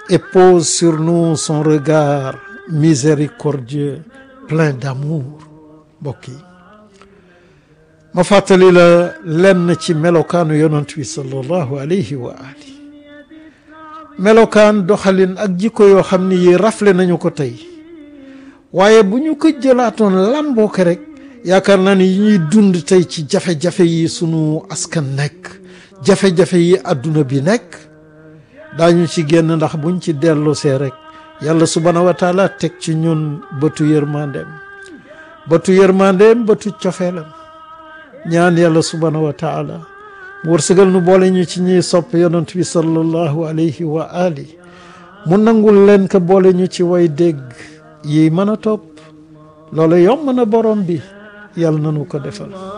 et pose sur nous son regard miséricordieux plein d'amour mbokk yi ma fàttali la lenn ci melokaanu yonent bi sallallahu alayhi wa ali melokaan doxalin ak jikko yoo xam ni yi rafle nañu ko tey waaye bu ñu ko jëlaatoon lamboo ko rek yaakaar naa ni yi ñuy dund tey ci jafe-jafe yi sunu askan nekk jafe-jafe yi àdduna bi nekk daañu ci génn ndax buñ ci dellusee rek yàlla subhaanahu wa taala teg ci ñun bëtu yërmandeem bëtu yërmandeem bëtu cofeelam ñaan yàlla subhaanahu wa taala mu wërsëgal nu boole ñu ci ñiy sopp yonent bi sallallahu alayhi wa ali mu nangul leen ko boole ñu ci way dégg yi mën a topp loolu yomb na borom bi yàlla nanu ko defal